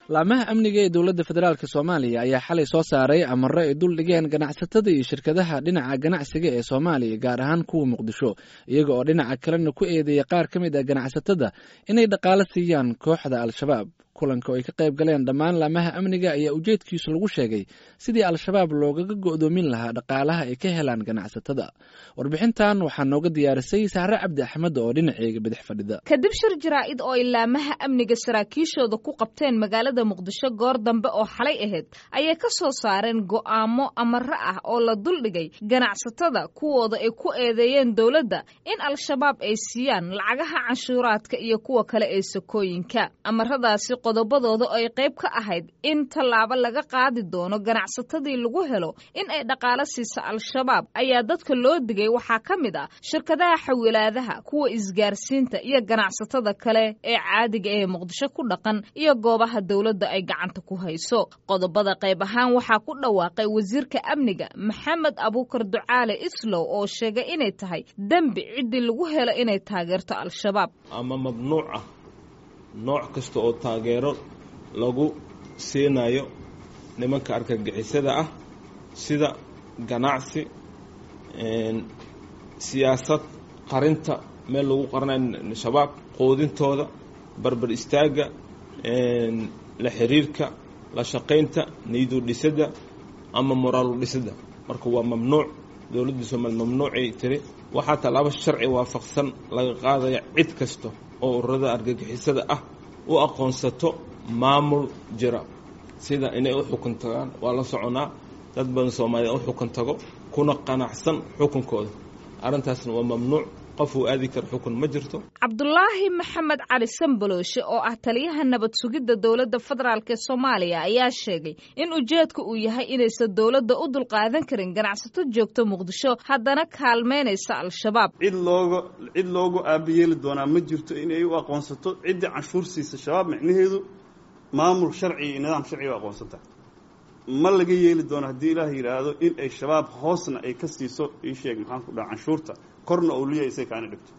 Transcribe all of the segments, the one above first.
laamaha amniga ee dowladda federaalk soomaaliya ayaa xalay soo saaray amaro ay dul dhigeen ganacsatada iyo shirkadaha dhinaca ganacsiga ee soomaaliya gaar ahaan kuwa muqdisho iyaga oo dhinaca kalena ku eedeeya qaar ka mid ah ganacsatada inay dhaqaalo siiyaan kooxda al-shabaab kulanka oo ay ka qayb galeen dhammaan laamaha amniga ayaa ujeedkiisu lagu sheegay sidii al-shabaab loogaga go'doomin lahaa dhaqaalaha ay ka helaan ganacsatada warbixintan waxaa nooga diyaarisay sahre cabdi axmed oo dhinaceega bidix fadhida kadib shir jaraa'id oo ay laamaha amniga saraakiishooda ku qabteen magaalada muqdisho goor dambe oo xalay ahayd ayay ka soo saareen go'aamo amaro ah oo la duldhigay ganacsatada kuwooda ay ku eedeeyeen dowladda in al-shabaab ay siiyaan lacagaha canshuuraadka iyo kuwa kale ee sakooyinka amaradaasi qodobadooda oo ay qayb ka ahayd in tallaabo laga qaadi doono ganacsatadii lagu helo in ay dhaqaalo siisa al-shabaab ayaa dadka loo digay waxaa ka mid ah shirkadaha xawilaadaha kuwa isgaarsiinta iyo ganacsatada kale ee caadiga ee muqdisho ku dhaqan iyo goobaha dowladda ay gacanta ku hayso qodobada qayb ahaan waxaa ku dhawaaqay wasiirka amniga maxamed abuukar ducaale islow oo sheegay inay tahay dembi ciddii lagu helo inay taageerto al-shabaab ama mamnuuc ah nooc kasta oo taageero lagu siinayo nimanka argagixisada ah sida ganacsi siyaasad qarinta meel lagu qaranayo shabaab quudintooda barbar istaagga la xiriirka la shaqaynta niyadu dhisidda ama moraalu dhisidda marka waa mamnuuc dowladda soomaaliya mamnuucay tiri waxaa tallaabo sharci waafaqsan laga qaadaya cid kasta oo ururada argagixisada ah u aqoonsato maamul jira sida inay u xukun tagaan waa la soconaa dad badan soomaaliya u xukun tago kuna qanacsan xukunkooda arrintaasna waa mamnuuc qof uu aadi karo xukun ma jirto cabdulaahi maxamed cali sambalooshe oo ah taliyaha nabad sugidda dowladda federaalk ee soomaaliya ayaa sheegay in ujeedka uu yahay inaysan dowladda u dulqaadan karin ganacsato joogto muqdisho haddana kaalmeynaysa al-shabaab cid looga cid loogu aabayeeli doonaa ma jirto inay u aqoonsato ciddii canshuur siisa shabaab micnaheedu maamul sharci iyo nidaam sharciga u aqoonsanta ma laga yeeli doono haddii ilaah yidhaahdo in ay shabaab hoosna ay ka siiso ii sheeg maxaan ku dhaha canshuurta korna oo liya isay kaana dhigto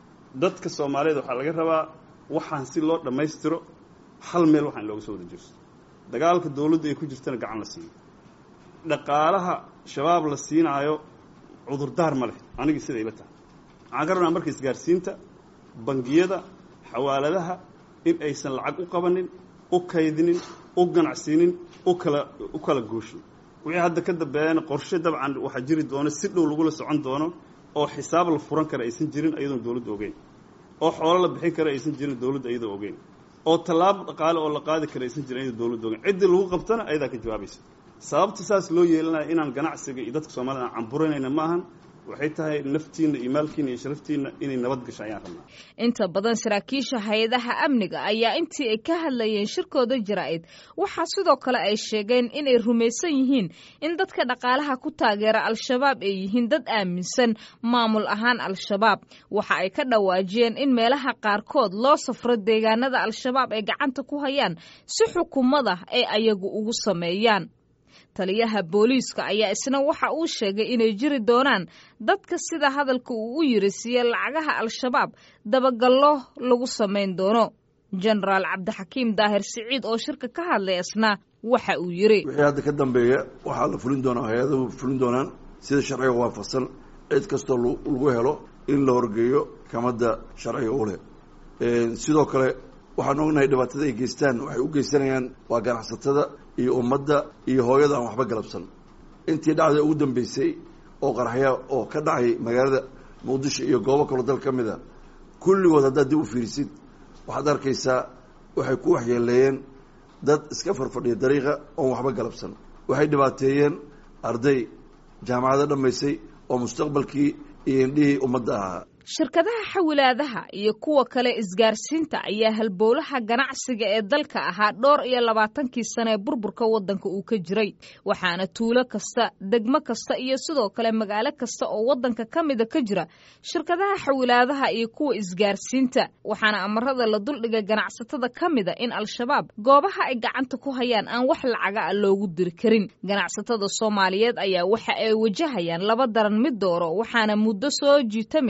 dadka soomaaliyeed waxaa laga rabaa waxaan si loo dhammaystiro hal meel waxaan looga soo wada jeesto dagaalka dowladda ay ku jirtana gacan la siiyo dhaqaalaha shabaab la siinaayo cudurdaar ma leh anigii siday ila tahay waxaan ka rabnaa marka isgaarsiinta bangiyada xawaaladaha in aysan lacag u qabanin u kaydinin u ganacsiinin u kala u kala gooshin wixii hadda ka dambeeyana qorshe dabcan waxaa jiri doono si dhow lagula socon doono oo xisaab la furan kara aysan jirin ayadoon dowladda ogeyn oo xoolo la bixin kara aysan jirin dowladda iyadoo ogeyn oo tallaabo dhaqaale oo la qaadi kara aysan jirin iyadoo dowladda ogeyn ciddii lagu qabtana ayadaa ka jawaabaysa sababta saas loo yeelanaya inaan ganacsiga iyo dadka soomaalida aan camburanayna ma ahan waxay tahay naftiina iyo maalkiina iyo sharaftiina inay nabad gasho ayaan rabnaa inta badan saraakiisha hay-adaha amniga ayaa intii ay ka hadlayeen shirkooda jaraa'id waxaa sidoo kale ay sheegeen inay rumaysan yihiin in dadka dhaqaalaha ku taageera al-shabaab ay yihiin dad aaminsan maamul ahaan al-shabaab waxa ay ka dhawaajiyeen in meelaha qaarkood loo safro deegaanada al-shabaab ay gacanta ku hayaan si xukuumada ay ayagu ugu sameeyaan taliyaha booliiska ayaa isna waxa uu sheegay inay jiri doonaan dadka sida hadalka uu u yiri siiye lacagaha al-shabaab dabagallo lagu samayn doono jenaraal cabdixakiim daahir siciid oo shirka ka hadlay isna waxa uu yiri wixii hadda ka dambeeya waxaa la fulin doonaa hay-adahu fulin doonaan sida sharciga waafaqsan cid kastoo lagu helo in la horgeeyo kamadda sharciga u leh sidoo kale waxaan ognahay dhibaatada ay geystaan waxay u geysanayaan waa ganacsatada iyo ummadda iyo hooyada aan waxba galabsan intii dhacda ugu dambeysay oo qaraxya oo ka dhacay magaalada muqdisho iyo goobo kaloo dal ka mid a kulligood haddaad dib u fiirisid waxaad arkaysaa waxay ku waxyeeleeyeen dad iska farfadhiya dariiqa oon waxba galabsan waxay dhibaateeyeen arday jaamacado dhammaysay oo mustaqbalkii iyo indhihii ummadda ahaa shirkadaha xawilaadaha iyo kuwa kale isgaarsiinta ayaa halbowlaha ganacsiga ee dalka ahaa dhowr iyo labaatankii sane ee burburka waddanka uu ka jiray waxaana tuulo kasta degmo kasta iyo sidoo kale magaalo kasta oo waddanka ka mida ka jira shirkadaha xawilaadaha iyo kuwa isgaarsiinta waxaana amarada la duldhigay ganacsatada ka mida in al-shabaab goobaha ay gacanta ku hayaan aan wax lacaga a loogu diri karin ganacsatada soomaaliyeed ayaa waxa ay wajahayaan laba daran mid dooro waxaana muddo soo jiitamaysay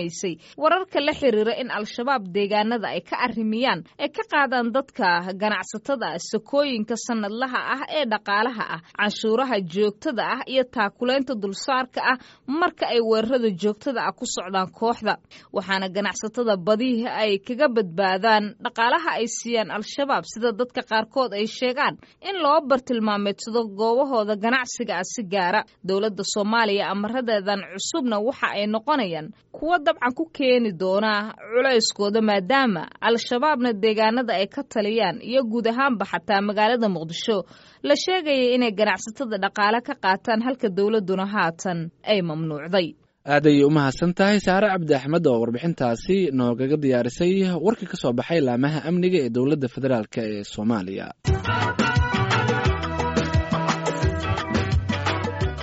wararka la xiriira in al-shabaab deegaanada ay ka arrimiyaan ay ka qaadaan dadka ganacsatada sakooyinka sanadlaha ah ee dhaqaalaha ah canshuuraha joogtada ah iyo taakulaynta dulsaarka ah marka ay weerarada joogtada ah ku socdaan kooxda waxaana ganacsatada badihi ay kaga badbaadaan dhaqaalaha ay siiyaan al-shabaab sida dadka qaarkood ay sheegaan in loo bartilmaameedsado goobahooda ganacsiga ah si gaara dowladda soomaaliya amaradeedan cusubna waxa ay noqonayaan kuwo dabcan ku keeni doona culayskooda maadaama al-shabaabna deegaanada ay ka taliyaan iyo guud ahaanba xataa magaalada muqdisho la sheegaya inay ganacsatada dhaqaale ka qaataan halka dowladduna haatan ay mamnuucday aad ayay u mahadsan tahay saare cabdi axmed oo warbixintaasi noogaga diyaarisay warka ka soo baxay laamaha amniga ee dowladda federaalk ee soomaaliya